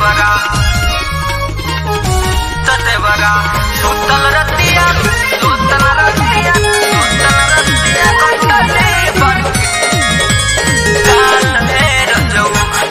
देवरा त देवरा सुतल रतिया सुतल रतिया सुतल रतिया कटले पर काल हे रजऊ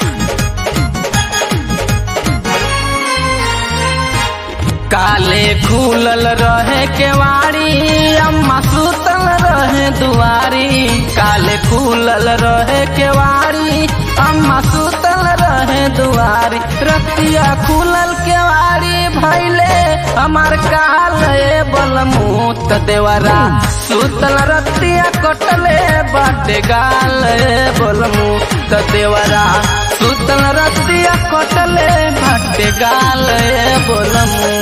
काले खुलल रहे केवाड़ी अम्मा सुतल रहे दुआरी काले खुलल रहे केवाड़ी अम्मा सुतल रहे दुआरी रतिया खुलल केवाड़ी भैले हमार काल बलमूत देवरा सुतल रतिया कटले बाटे गाल बलमूत देवरा सुतल रतिया कटले बाटे गाल बोलमू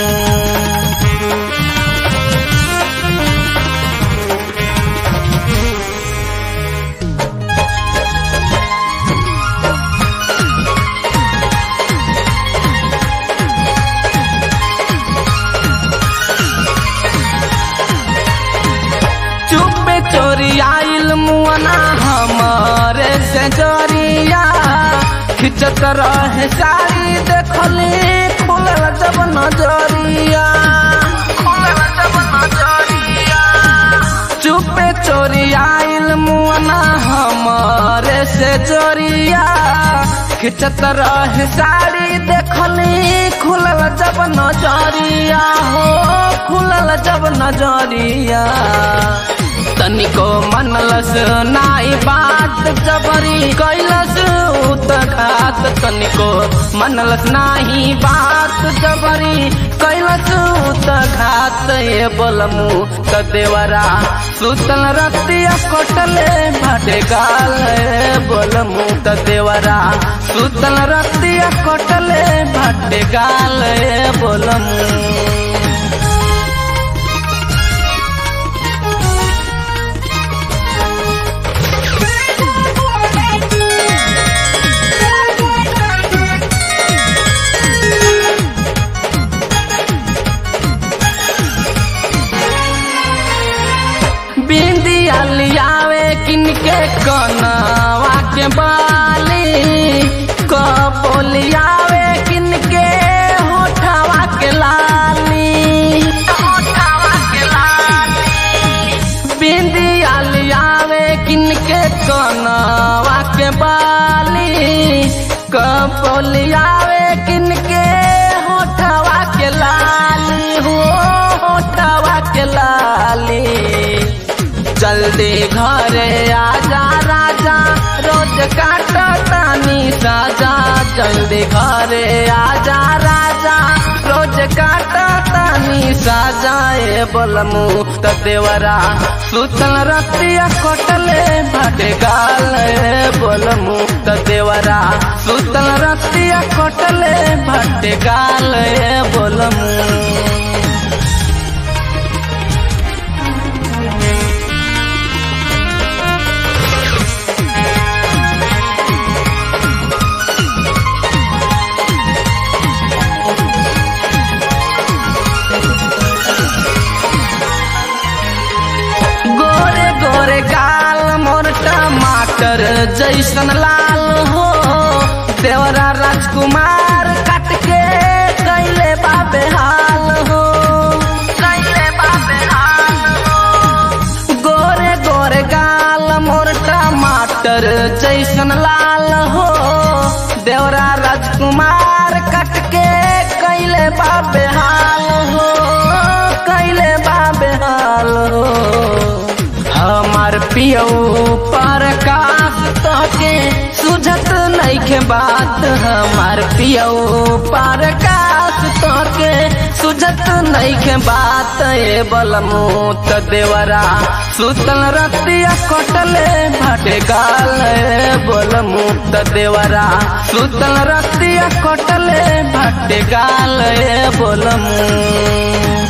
चुपे चोरी आइल मुअना हमारे से जोरिया खिंचत रहे साड़ी देखली खुलल जब नजरिया खुलल जब नजरिया चुपे चोरी आइल मुअना हमारे से जोरिया खिंचत रहे साड़ी देखली खुलल जब नजरिया हो खुलल जब नजरिया तनिको मनलस नाई बात जबरी कैलस उत घात तनिको मनलस नाही बात जबरी कैलस उत घात ये बोलमु त देवरा सुतल रतिया कटले भाटे गाल बोलमु त देवरा सुतल रतिया कटले भाटे गाल बोलमु बिंदिया लियावे किनके कनवा के बाली कपोलियावे किनके होठवा के लाली होठवा के लाली बिंदिया लियावे किनके कनवा के बाली कपोलियावे किनके होठवा के लाली हो होठवा के लाली जल्दी घरे आजा राजा रोज काट तानी साजा जल्दी घरे आजा राजा रोज काट तानी साजा ए बोलमु त देवरा सुतल रतिया कटले भाटे गाल ए बोलमु त देवरा सुतल रतिया कटले भाटे गाल ए बोलमु गोरे गोरे गाल मोर टमाटर जैसन लाल हो देवरा राजकुमार काट के कैले बाबे हाल हो कैले बाबे हाल हो गोरे गोरे गाल मोर टमाटर जैसन लाल हो देवरा राजकुमार काट के कैले बाबे हाल हो कैले बाबे हाल हो हमार पियौ पर काश तोके सुझत नइखे बात हमार पियौ पर काश तोके सुझत नइखे बात ए बलमु त देवरा सुतल रतिया कटले भाटे गाल ए बलमु त देवरा सुतल रतिया कटले भाटे गाल ए बलमु